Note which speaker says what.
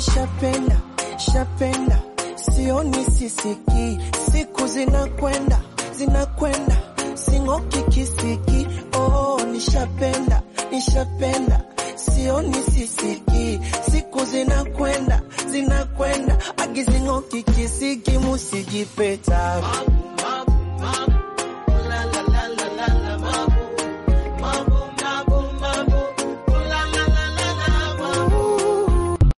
Speaker 1: nishapenda shapenda sioni sisiki siku zinakwenda zinakwenda sing'oki kisiki oh nishapenda nishapenda sioni sisiki siku zinakwenda zinakwenda agizing'oki kisiki musijipeta